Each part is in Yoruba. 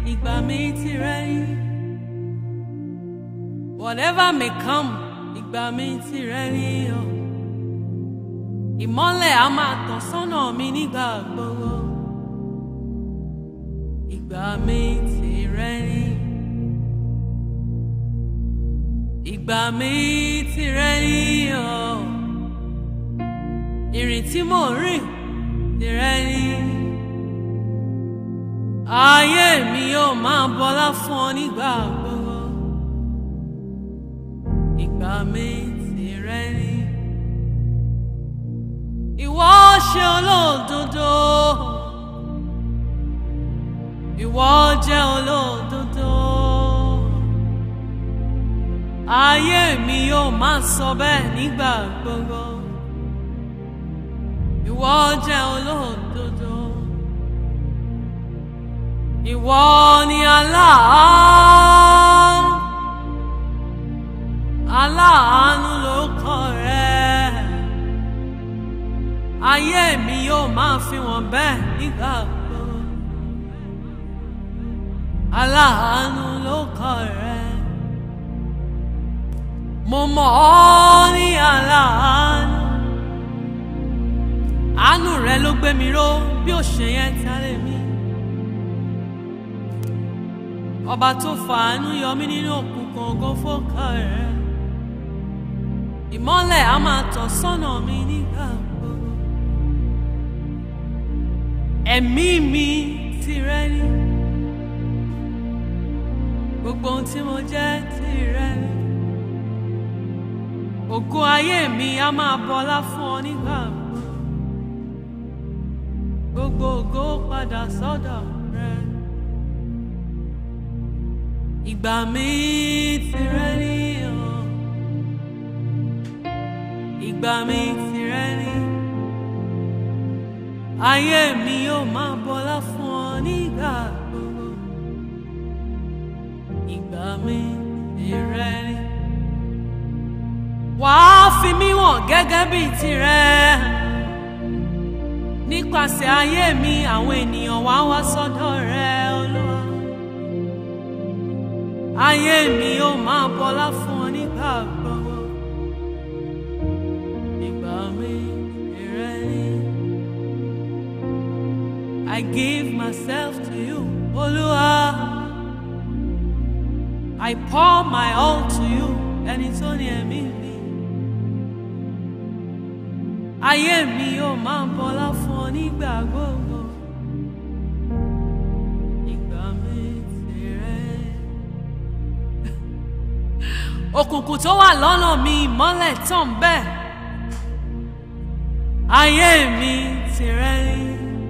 ìgbà mi tìrẹ ni. Whatever may come, ìgbà mi tìrẹ ni o. Ìmọ́lẹ̀ á máa tàn sọ́nà mi nígbà gbogbo. Ìgbà mi tìrẹ ni. Ìgbà mi tìrẹ ni o. Ìrìn tí mò ń rìn tìrẹ ni. Ayé mi yóò máa bọlá fún ọ nígbà gbogbo. Ìgbà mi tìrẹ ni. Ìwọ ṣe olódodo. Ìwọ jẹ́ olódodo. Ayé mi yóò máa sọ bẹ́ẹ̀ nígbà gbogbo. Ìwọ jẹ́ olódodo. Ìwọ ni aláàánú. Aláàánú ló kọ rẹ̀. Ayé mi yóò máa fi wọ́n bẹ́ẹ̀ nígbà gbogbo. Aláàánú ló kọ rẹ̀. Mo mọ̀ ọ́ ní aláàánú. Àánú rẹ ló gbé mi ró bí ó ṣe yẹn tálẹ̀ mi. Ọba tó fàánú yọ mí nínú òkùnkùn ògo fọ́kà rẹ̀. Ìmọ́lẹ̀ á máa tàn sọ́nà mi nígbà gbogbo. Ẹ̀mí mi tìrẹ ni. Gbogbo ohun tí mo jẹ́ tìrẹ ni. Ògo ayé mi á máa bọlá fún ọ nígbà gbogbo. Gbogbo ògo padà sọ́dọ̀ rẹ. Ìgbà mi tìrẹ ni o. Ìgbà mi tìrẹ ni. Ayé mi yóò máa bọlá fún ọ nígbà gbogbo. Ìgbà mi tìrẹ ni. Wàá fi mí wọ̀n gẹ́gẹ́ bí tirẹ̀. Nípasẹ̀ ayé mi, àwọn ènìyàn wá wá sọ́dọ̀ rẹ Olúwa. Ayé mi yóò máa bọlá fún ọ nígbà gbogbo. Ìgbà mi tìrẹ ni. I give myself to you, Olúwa. I pour my all to you, ẹni tó ní ẹ̀mí mi. Ayé mi yóò máa bọlá fún ọ nígbà gbogbo. Ìgbà mi tìrẹ. Òkùnkùn tó wà lọ́nà mi ìmọ́lẹ̀ tàn bẹ́ẹ̀. Ayé mi tìrẹ ni.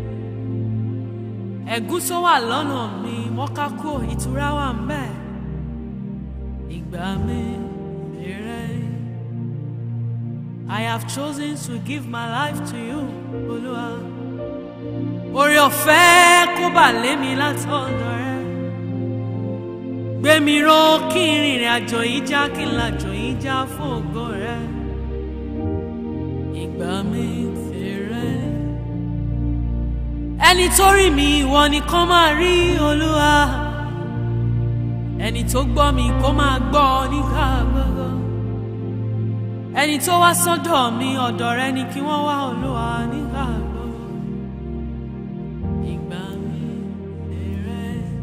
Ẹ̀gún tó wà lọ́nà mi wọ́n ká kó ìtura wà ń bẹ́ẹ̀. Ìgbà mi tìrẹ ni. I have chosen to give my life to you, Olúwa. Oore ọ̀fẹ́ kó bà lé mi látọ̀dọ̀ rẹ. Gbé mi ró kí n rìnrìn àjò yìí já kí n làjò yìí já fún ògo rẹ. Ìgbà mi tìrẹ. Ẹni tó rí mi ìwọ nìkan máa rí Olúwa. Ẹni tó gbọ́ mi kó máa gbọ́ nígbà gbogbo ẹni tó wá sọ́dọ̀ mi ọ̀dọ̀ rẹ ni kí wọ́n wá olúwa nígbà gbogbo ìgbà mi tìrẹ.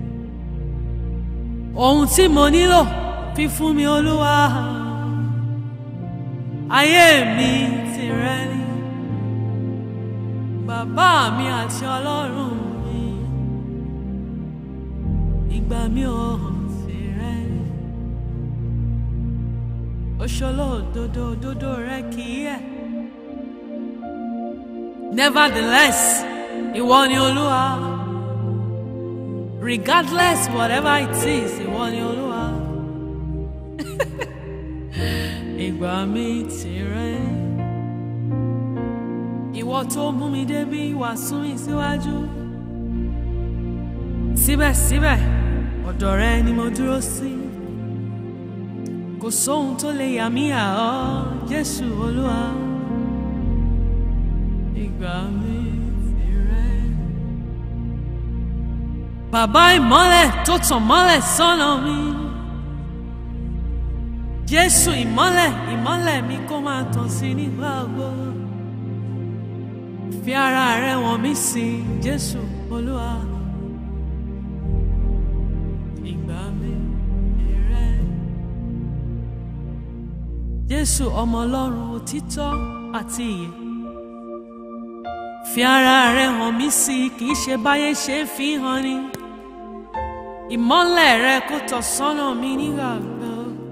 ohun tí mo nílò fi fún mi olúwa ayé mi tìrẹ ni bàbá mi àti ọlọ́run mi ìgbà mi ò tìrẹ ni òṣòlódodo òdodo rẹ kì í yẹ̀. nevertheless ìwọ ni olúwa regardless whatever it is ìwọ ni olúwa ìgbà mi tìrẹ ìwọ tó mú mi débi wá sún mi síwájú síbẹ̀síbẹ̀ ọ̀dọ̀ rẹ ni mo dúró sí. kò sóhun tó lè yà mí à ọ́ jésù olúwa ìgbà mi tìrẹ. bàbá ìmọ́lẹ̀ tó tàn mọ́lẹ̀ sọ́nà mi. Jésù ìmọ́lẹ̀ ìmọ́lẹ̀ mi kó máa tàn sí nígbà gbogbo. Fi ara rẹ wọ̀n mí sí Jésù Olúwa. Ìgbà mi rẹ. Jésù ọmọ Ọlọ́run òtítọ́ àti ìyè. Fi ara rẹ hàn mí sí kì í ṣe báyé ṣe ń fi hàn ni. Ìmọ́lẹ̀ rẹ kó tọ̀ sọ́nà mi nígbà gbogbo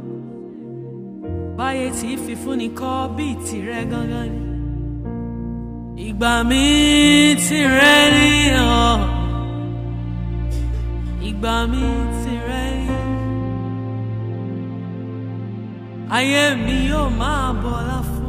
báyé tí fífúnni kọ́ bíi tìrẹ gangan ni. ìgbà mi tìrẹ ni ọ́ ìgbà mi tìrẹ ni. ayé mi yóò máa bọ̀ láfún.